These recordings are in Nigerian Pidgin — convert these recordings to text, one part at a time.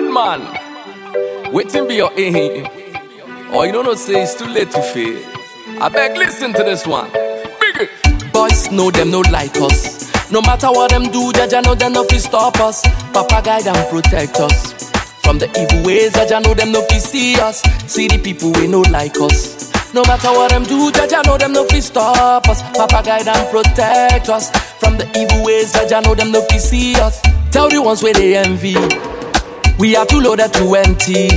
man, waiting be your aim. Or you don't know, say it's too late to fail. I beg, listen to this one. Big it. Boys know them, no like us. No matter what them do, Jaja know them no fi stop us. Papa guide and protect us. From the evil ways, Jaja know them no fi see us. See the people we no like us. No matter what them do, Jaja know them no fi stop us. Papa guide and protect us. From the evil ways, Jaja know them no fi see us. Tell the ones where they envy. We are too loaded to empty.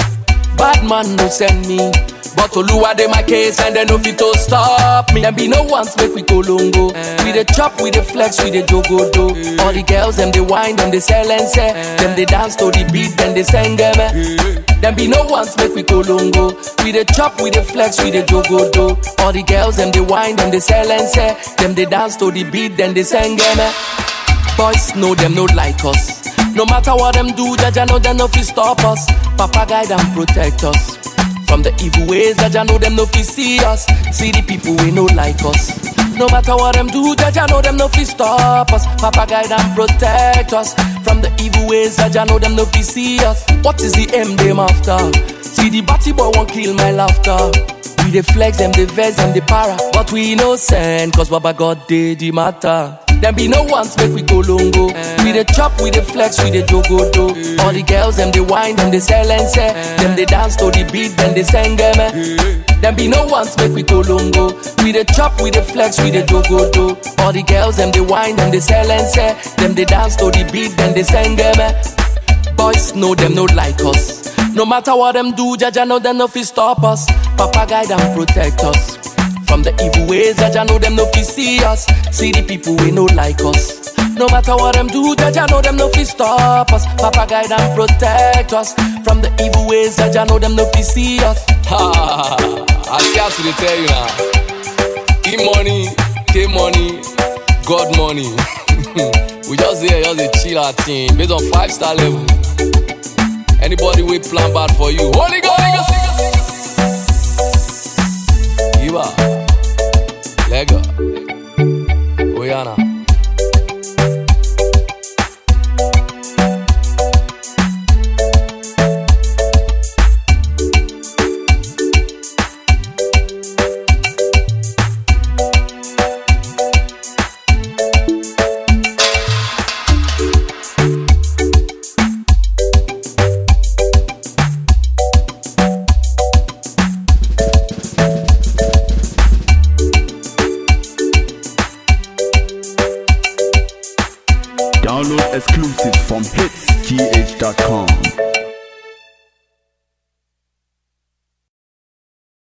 Bad man no send me. But Oluwa dey my case and they no fit to stop me. Them be no ones make we go longo. We dey chop, we dey flex, we dey jogo do. All the girls them they whine, them they sell and say. Them they dance to the beat, then they sing them. Them be no ones make we go longo. We dey chop, we dey flex, we dey jogo do. All the girls them they whine, them they sell and say. Them they dance to the beat, then they sing them. Boys know them no like us. No matter what them do, Jaja know them no fi stop us. Papa guide and protect us. From the evil ways, Jaja know them no fi see us. See the people we no like us. No matter what them do, Jaja know them no fi stop us. Papa guide and protect us. From the evil ways, Jaja know them no fi see us. What is the aim them after? See the batty boy won't kill my laughter. We dey flex them, the vex them, the para. But we innocent, cause Baba God did the matter. Them be no ones make we go longo. We dey chop, we dey flex, we dey jogo do. All the girls them they whine, them they sell and say. Them they dance to the beat, then they sing them. eh. Them be no ones make we go longo. We dey chop, we dey flex, we dey jogo do. All the girls them they whine, them they sell and say. Them they dance to the beat, then they sing them. eh. Boys know them no like us. No matter what them do, Jaja know them no fi stop us. Papa guide and protect us. From the evil ways, Jaja know them no fi see us. See the people we no like us. No matter what them do, Jaja know them no fi stop us. Papa guide and protect us. From the evil ways, Jaja know them no fi see us. Ha! I scarce to tell you now. E money, K money, God money. we just here, just a chill our team based on five star level. Anybody we plan bad for you, Holy Ghost. Iba, Lega, Oyana. Download exclusives from hitsgh.com.